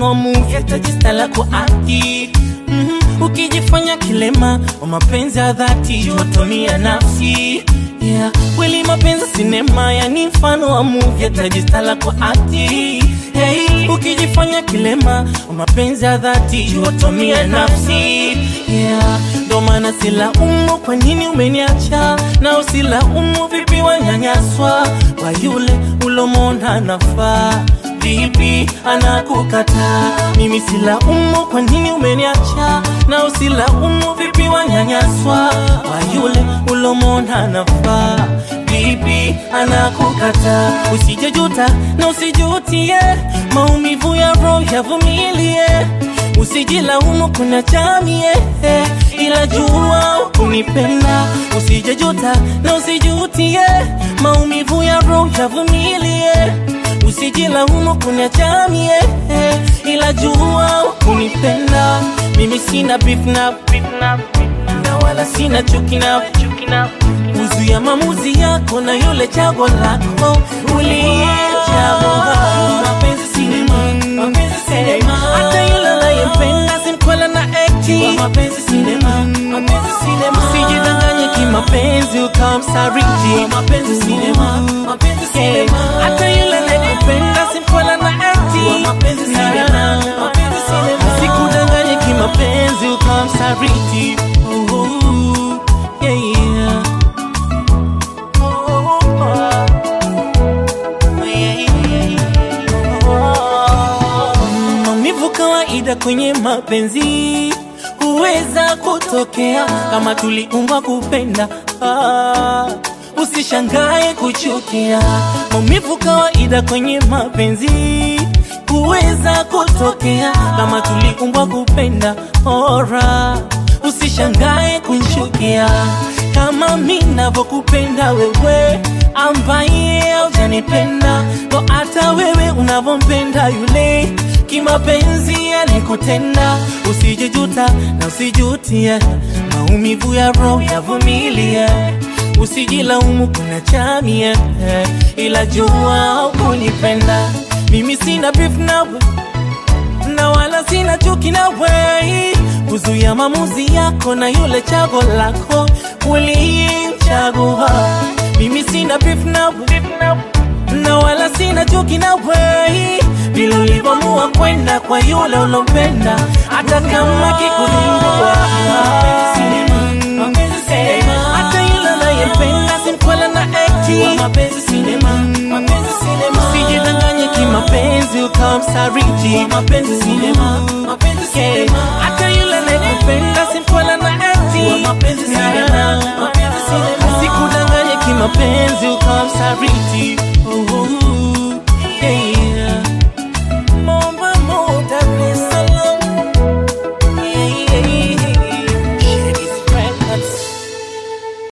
mfano wa movie atajistala kwa akti mm-hmm. ukijifanya kilema wa mapenzi ya dhati watomia nafsi yeah. kweli mapenzi sinema yani mfano wa movie atajistala kwa akti hey. ukijifanya kilema wa mapenzi ya dhati watomia nafsi yeah. ndo maana silaumu kwa nini umeniacha na usilaumu vipi wanyanyaswa kwa yule ulomona nafaa vipi anakukataa mimi silaumu kwa nini umeniacha na usilaumu vipi wanyanyaswa kwa yule ulomona nafaa vipi anakukataa usijejuta na usijutie maumivu ya roho yavumilie usijilaumu kuna chamie ila jua kunipenda usijejuta na usijutie maumivu ya roho yavumilie usijilaumu kuna chamie ila jua kunipenda mimi sina beef na beef na na wala sina chuki na chuki na uzuia maamuzi yako na yule chago lako uliyechagua mapenzi sinema mapenzi sinema hata yule anayempenda simkwela na ekti mapenzi sinema mapenzi sinema usijidanganye kimapenzi ukawa msariti mapenzi sinema mapenzi sinema hata yule anayekupenda simkwela na ekti mapenzi sinema mapenzi sinema sikudanganye kimapenzi ukawa msariti oh, oh, yeah, yeah. Oh, oh, oh, yeah, yeah, yeah. Oh. Maumivu kawaida kwenye mapenzi huweza kutokea kama tuliumbwa kupenda ah, usishangae kuchukia. Maumivu kawaida kwenye mapenzi huweza kutokea kama tuliumbwa kupenda ora, usishangae kuchukia kama mi navyokupenda wewe ambaye haujanipenda ndo hata wewe unavyompenda yule kimapenzi alikutenda usijijuta na usijutie maumivu ya roho yavumilie usijilaumu kuna chamie ila jua kunipenda mimi sina beef nawe na wala sina chuki na wei kuzuia maamuzi yako na yule chago lako ulimchagua mimi sina beef nawe na wala sina chuki na wei vile ulivyoamua kwenda kwa yule ulompenda hata kama kikuzingua hata yule anayempenda simkwela na ekti mapenzi sinema mapenzi sinema usijidanganye kimapenzi ukawa msariti mapenzi sinema mapenzi sinema hata yule anayekupenda sim